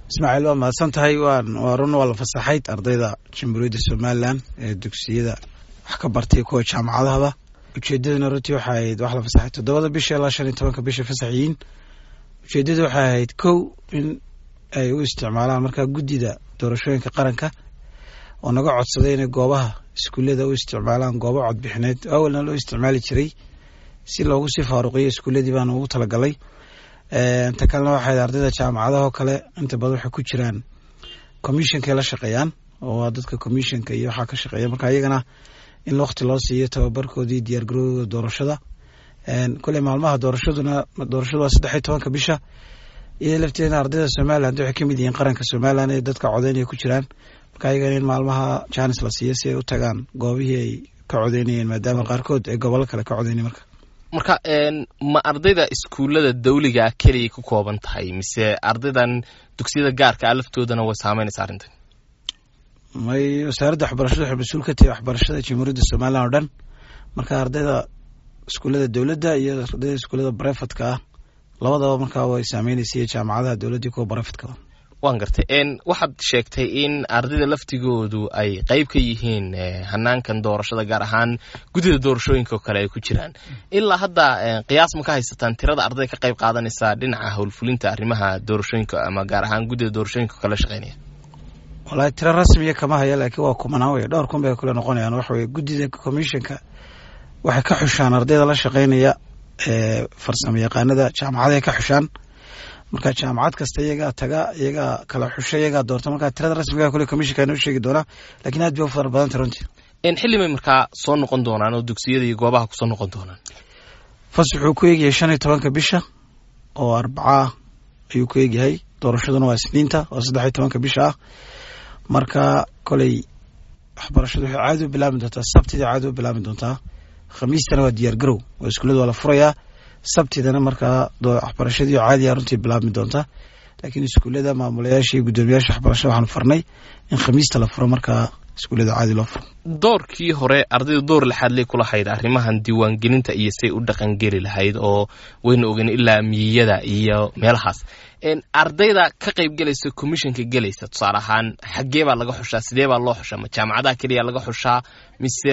ismaaciil waa mahadsan tahay waa run waa la fasaxayd ardayda jamhuuriyadda somalilan ee dugsiyada wax ka bartay kuwa jaamacadahaba ujeedaduna runtii waxay ahayd wax la fasaxay toddobada bisha ilaa shan iyo tobanka bisha fasaxiyiin ujeedadu waxay ahayd kow in ay u isticmaalaan markaa guddida doorashooyinka qaranka oo naga codsaday inay goobaha iskuullada u isticmaalaan goobo codbixineed awalna loo isticmaali jiray si loogu sii faaruqiyo iskuulladii baana ugu talagalay ta kalena waxay ardayda jaamacadahoo kale inta badan waxay ku jiraan commissionkay la shaqeeyaan oo waa dadka commissionka iyo waxaa ka shaqeeya marka iyagana in waqti loo siiyo tababarkoodii diyaar garowdooda doorashada kule maalmaha doorashaduna doorashadu waa saddex iyo tobanka bisha iyada lafteedna ardayda somaliland waxay kamid yihiin qaranka somaliland ee dadka codeynaya ku jiraan marka iyagana in maalmaha janis la siiyo si ay u tagaan goobihii ay ka codeynayeen maadaama qaarkood ay gobollo kale ka codeynay marka marka ma ardayda iskuullada dawligaa keliyay ku kooban tahay mise ardaydan dugsiyada gaarka ah laftoodana way saameynaysa arrintan may wasaaradda waxbarashada waxay mas-uul ka tahay waxbarashada jamhuuriyadda somalilan oo dhan marka ardayda iskuullada dowladda iyo ardayda iskuullada barefadka ah labadaba markaa way saameynaysa jaamacadaha dowladda kuwa barefadkaa waan gartay waxaad sheegtay in ardayda laftigoodu ay qeyb ka yihiin hanaankan doorashada gaar ahaan guddida doorashooyinka oo kale ay ku jiraan ilaa hadda qiyaas ma ka haysataan tirada ardayda ka qayb qaadanaysa dhinaca howlfulinta arrimaha doorashooyinka ama gaar ahaan guddida doorashooyinka oo kale shaqeynaya walahi tiro rasmiya kama haya laakiin waa kumanaan wey dhowr kun bay kule noqonayaan waxa weye guddida commissionka waxay ka xushaan ardayda la shaqeynaya farsamo yaqaanada jaamacadahay ka xushaan marka jaamacad kasta iyagaa taga iyagaa kala xusha iyagaa doorta marka tirada rasmiga kule commissionka noo sheegi doonaa lakiin aad bay u fara badanta runtii xilli bay markaa soo noqon doonaan oo dugsiyada iyo goobaha kusoo noqon doonaan fas wuxuu ku eegyahay shan iyo tobanka bisha oo arbacaa ayuu ku eegyahay doorashaduna waa isniinta oo saddex iyo tobanka bisha ah marka koley waxbarashadu waxay caadi u bilaabi doontaa sabtida caadi u bilaabi doontaa khamiistana waa diyaar garow oo iskuullada waa la furayaa sabtidana markaa waxbarashadii caadiya runtii bilaabmi doonta laakiin iskuullada maamulayaasha iyo guddoomiyaasha waxbarashada waxaanu farnay in khamiista la furo markaa iskuullada caadi loo furo doorkii hore ardayda door laxaad ley kulahayd arrimahan diiwaangelinta iyo say u dhaqangeli lahayd oo waynu ogeyn ilaa miyiyada iyo meelahaas ardayda ka qayb gelaysa commissionka gelaysa tusaale ahaan xaggee baa laga xushaa sidee baa loo xushaa ma jaamacadaha keliya laga xushaa mise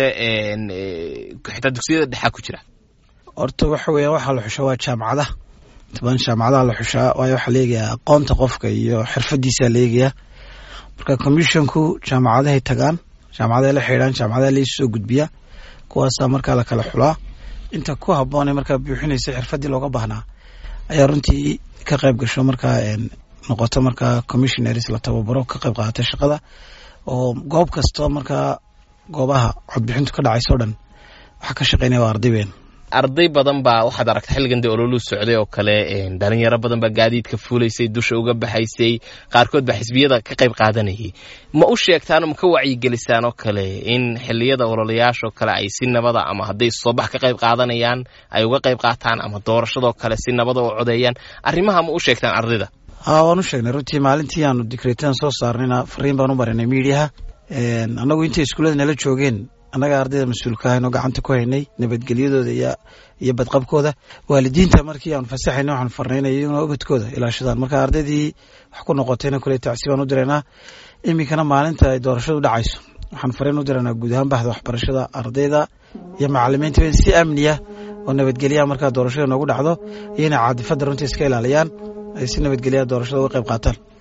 xitaa dugsiyada dhexaa ku jira horta waxa weeyaan waxaa la xushaa waa jaamacadaha inta badan jaamacadaha la xushaa waayo waxaa la eegayaa aqoonta qofka iyo xirfadiisaa la eegayaa marka commissionku jaamacadahay tagaan jaamacadahay la xidhaan jaamacadaha laisu soo gudbiyaa kuwaasaa markaa la kala xulaa inta ku habboonay markaa buuxinaysa xirfadii looga baahnaa ayaa runtii ka qayb gasho markaa noqoto markaa commissionaries la tababaro ka qayb qaatay shaqada oo goob kastoo markaa goobaha codbixintu ka dhacayso o dhan waxaa ka shaqeynaya waa arday weyn arday badan baa waxaad aragtay xilligan dee ololuu socday oo kale dhalinyaro badan baa gaadiidka fuulaysay dusha uga baxaysay qaarkood baa xisbiyada ka qayb qaadanayay ma u sheegtaan ma ka wacyigelisaan oo kale in xiliyada ololayaashoo kale ay si nabada ama hadday soobax ka qayb qaadanayaan ay uga qayb qaataan ama doorashadoo kale si nabada u codeeyaan arrimaha ma u sheegtaan ardayda ha waan u sheegnay runtii maalintii aanu dikreetadan soo saarnayna fariin baan u marinay miidiyaha annagu intay iskuullada nala joogeen annaga ardayda mas-uulka ahaynoo gacanta ku haynay nabadgelyadooda iyo badqabkooda waalidiinta markii aanu fasaxayna waxaanu farnaynay iyaguna ubadkooda ilaashadaan marka ardaydii wax ku noqotayna kule tacsi baan u diraynaa iminkana maalinta ay doorashadu dhacayso waxaan fariin u diraynaa guud ahaan baxda waxbarashada ardayda iyo macalimiinta in si amniya oo nabadgelyaha markaa doorashada noogu dhacdo iyo inay caadifadda runtii iska ilaaliyaan ay si nabadgelyaha doorashada uga qayb qaataan